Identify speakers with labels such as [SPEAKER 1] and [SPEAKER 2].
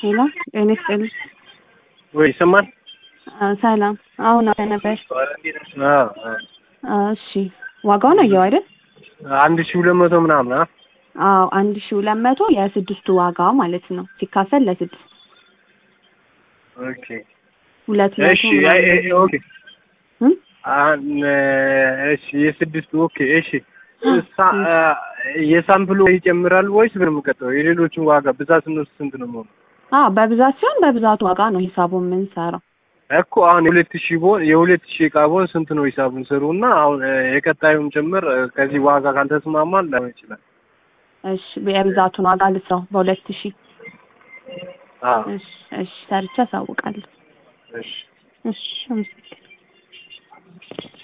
[SPEAKER 1] ሄሎ ጤና ይስጥልኝ።
[SPEAKER 2] ወይ ይሰማል?
[SPEAKER 1] አ፣ ሰላም አሁን አለ ነበር።
[SPEAKER 2] አዎ፣ አዎ።
[SPEAKER 1] አ፣ እሺ ዋጋውን አየው አይደል?
[SPEAKER 2] አንድ ሺህ ሁለት መቶ ምናምን አ
[SPEAKER 1] አዎ አንድ ሺህ ሁለት መቶ የስድስቱ ዋጋ ማለት ነው ሲካፈል ለስድስት
[SPEAKER 2] ኦኬ
[SPEAKER 1] ሁለት መቶ
[SPEAKER 2] እሺ አይ፣ አይ፣
[SPEAKER 1] ምናምን
[SPEAKER 2] ኦኬ
[SPEAKER 1] እም?
[SPEAKER 2] አን እሺ የስድስቱ ኦኬ እሺ ሳ- አ፣ የሳምፕሉ ይጨምራል ወይስ ምን የምቀጥለው? የሌሎቹን ዋጋ ብዛት ስንወስድ ስንት ነው የሚሆነው?
[SPEAKER 1] አዎ በብዛት ሲሆን በብዛት ዋጋ ነው ሂሳቡን የምንሰራው።
[SPEAKER 2] እኮ አሁን የሁለት ሺህ ቦን የሁለት ሺህ እቃ ቦን ስንት ነው ሂሳቡን ስሩ እና አሁን እ፣ የቀጣዩም ጭምር እ፣ ከዚህ ዋጋ ካልተስማማን ላይሆን ይችላል።
[SPEAKER 1] እሺ የብዛቱን ዋጋ ልስራው በሁለት ሺህ
[SPEAKER 2] አዎ
[SPEAKER 1] እሺ እሺ ሰርቼ አሳውቃለሁ።
[SPEAKER 2] እሺ
[SPEAKER 1] እሺ አመሰግናለሁ።